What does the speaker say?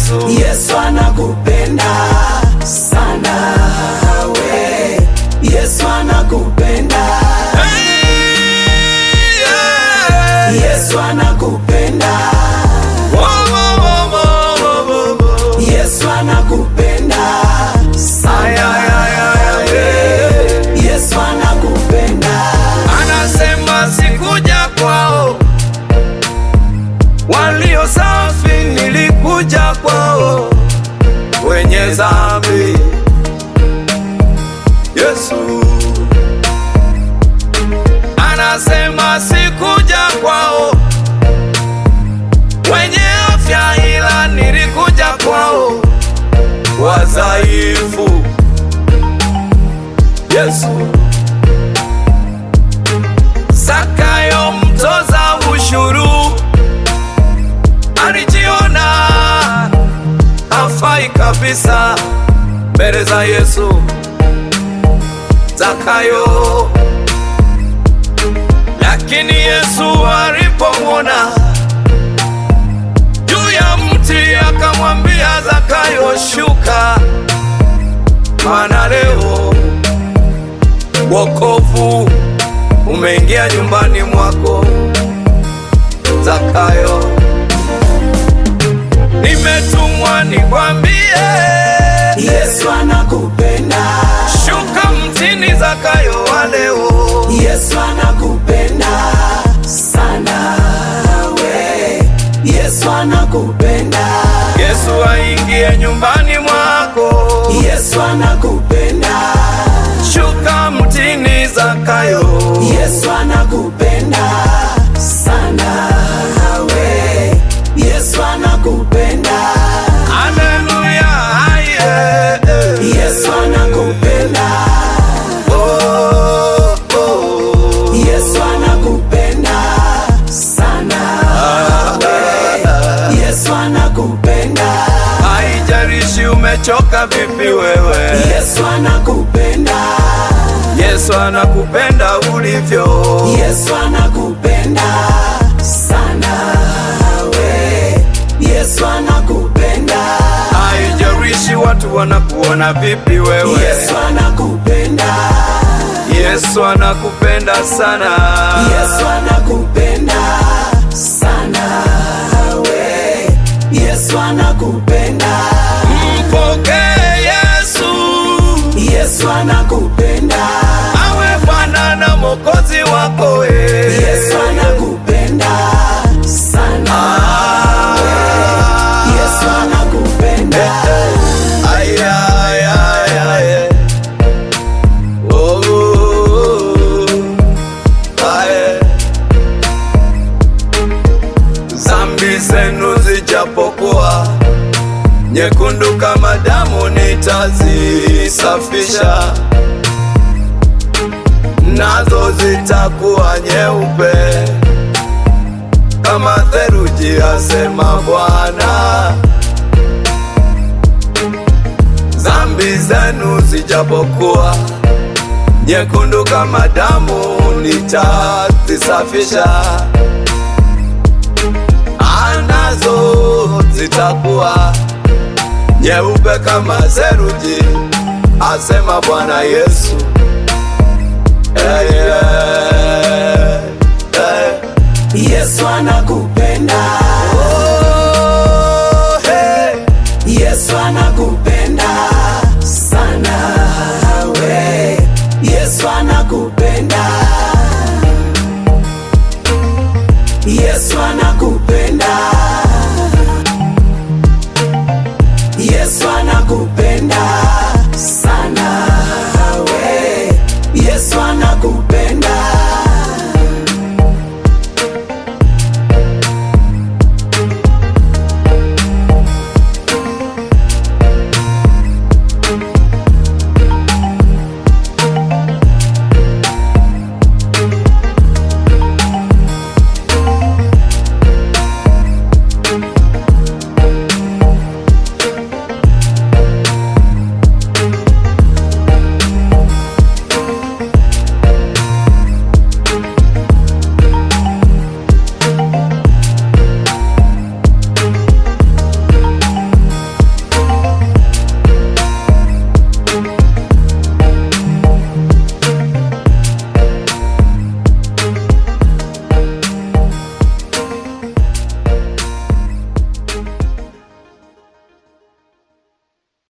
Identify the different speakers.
Speaker 1: Yesu.
Speaker 2: Yesu anakupenda sana we. Yesu anakupenda.
Speaker 1: Hey, yeah.
Speaker 2: Yesu anakupenda.
Speaker 1: Wo, wo, wo, wo, wo, wo.
Speaker 2: Yesu anakupenda
Speaker 1: Ay,
Speaker 2: sana
Speaker 1: ay, ay, ay, ay.
Speaker 2: Yesu anakupenda.
Speaker 1: Anasema sikuja kwao walio safi, nilikuja kwao wenye dhambi. Yesu anasema sikuja kwao wenye afya, ila nilikuja kwao wadhaifu. Yesu Zakayo mtoza ushuru alijiona hafai kabisa mbele za Yesu. Zakayo, lakini Yesu alipomwona juu ya mti akamwambia Zakayo, shuka, maana leo wokovu umeingia nyumbani mwako Zakayo. Nimetumwa nikwambie,
Speaker 2: Yesu anakupenda.
Speaker 1: shuka mtini Zakayo wa leo.
Speaker 2: Yesu anakupenda sana we. Yesu anakupenda.
Speaker 1: Yesu aingie nyumbani mwako,
Speaker 2: Yesu anakupenda.
Speaker 1: shuka mtini Zakayo.
Speaker 2: Yesu anakupenda sana we. Yesu anakupenda.
Speaker 1: Haleluya, aye.
Speaker 2: Yesu anakupenda.
Speaker 1: Oh, oh.
Speaker 2: Yesu anakupenda sana we. Yesu anakupenda.
Speaker 1: Haijalishi umechoka vipi wewe,
Speaker 2: Yesu anakupenda.
Speaker 1: Yesu anakupenda ulivyo.
Speaker 2: Yesu anakupenda sana we. Yesu anakupenda.
Speaker 1: Haijalishi watu wanakuona vipi wewe,
Speaker 2: Yesu anakupenda.
Speaker 1: Yesu anakupenda sana.
Speaker 2: Yesu anakupenda sana we. Yesu anakupenda.
Speaker 1: Mpokee Yesu
Speaker 2: Yesu anakupenda.
Speaker 1: awe Bwana na Mwokozi wako we.
Speaker 2: Yesu anakupenda sana we. Yesu anakupenda.
Speaker 1: Ay, ay, ay, ay. Oh, ay. Zambi zenu zijapokuwa nyekundu kama damu, nitazisafisha nazo zitakuwa nyeupe kama theluji, asema Bwana. Zambi zenu zijapokuwa nyekundu kama damu, nitazisafisha anazo zitakuwa nyeupe kama theluji, asema Bwana Yesu. Hey, yeah, hey.
Speaker 2: Yesu anakupenda.
Speaker 1: Oh, hey.
Speaker 2: Yesu anakupenda.